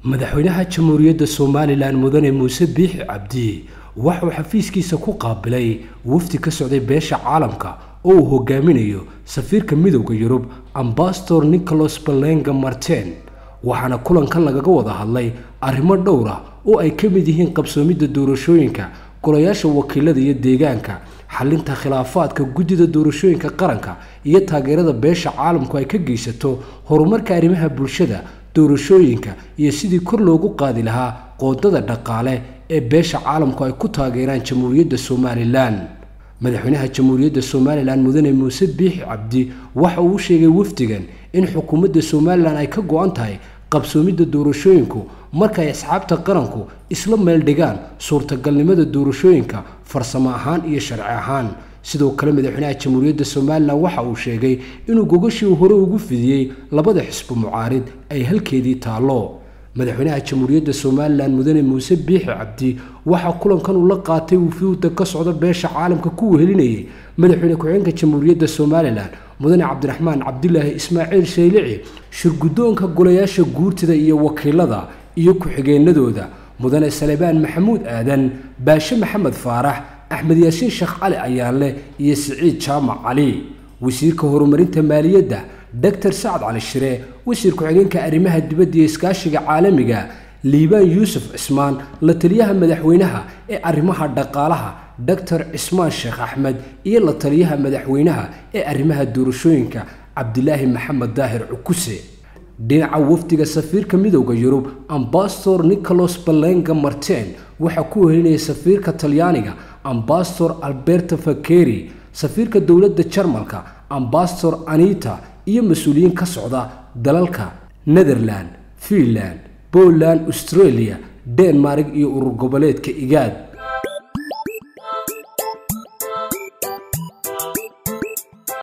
madaxweynaha jamhuuriyadda somalilan mudane muuse biixi cabdi waxauu xafiiskiisa ku qaabilay wafdi ka socday beesha caalamka oo uu hogaaminayo safiirka midowda yurub ambasador nicholas balenga marten waxaana kulankan lagaga wada hadlay arrimo dhowr ah oo ay ka mid yihiin qabsoomidda doorashooyinka golayaasha wakiilada iyo deegaanka xalinta khilaafaadka guddida doorashooyinka qaranka iyo taageerada beesha caalamku ay ka geysato horumarka arrimaha bulshada doorashooyinka iyo sidii kor loogu qaadi lahaa qoodada dhaqaale ee beesha caalamku ay ku taageeraan jamhuuriyadda somalilan madaxweynaha jamhuuriyadda somalilan mudane muuse biixi cabdi waxa uu sheegay wafdigan in xukuumadda somalilan ay ka go-an tahay qabsoomidda doorashooyinku marka ay asxaabta qaranku isla meel dhigaan suurtagalnimada doorashooyinka farsamo ahaan iyo sharci ahaan sidoo kale madaxweynaha jamhuuriyadda somalilan waxa uu sheegay inuu gogashii hore ugu fidiyey labada xisbo mucaarid ay halkeedii taallo madaxweynaha jamhuuriyadda somalilan mudane muuse biixi cabdi waxaa kulankan uu la qaatay wufuudda ka socda beesha caalamka ku wehelinayay madaxweyne ku-xigeenka jamhuuriyadda somalilan mudane cabdiraxmaan cabdilaahi ismaaciil shaylici shirguddoonka golayaasha guurtida iyo wakiilada iyo ku-xigeenadooda mudane salebaan maxamuud aadan baashe maxamed faarax axmed yaasiin sheekh cali ayaanleh iyo siciid jaamac cali wasiirka horumarinta maaliyadda doctor sacad cali shire wasiir ku-xigeenka arrimaha dibadda iyo iskaashiga caalamiga liibaan yuusuf cismaan la taliyaha madaxweynaha ee arrimaha dhaqaalaha doctor cismaan sheekh axmed iyo la taliyaha madaxweynaha ee arrimaha doorashooyinka cabdilaahi maxamed daahir cukuse dhinaca wafdiga safiirka midowda yurub ambasador nicholas balenga marten waxaa ku wehelinaya safiirka talyaaniga ambasador alberto fakeri safiirka dowladda jarmalka ambasador anita iyo mas-uuliyiin ka socda dalalka netherland finland poland australia denmark iyo urur goboleedka igaad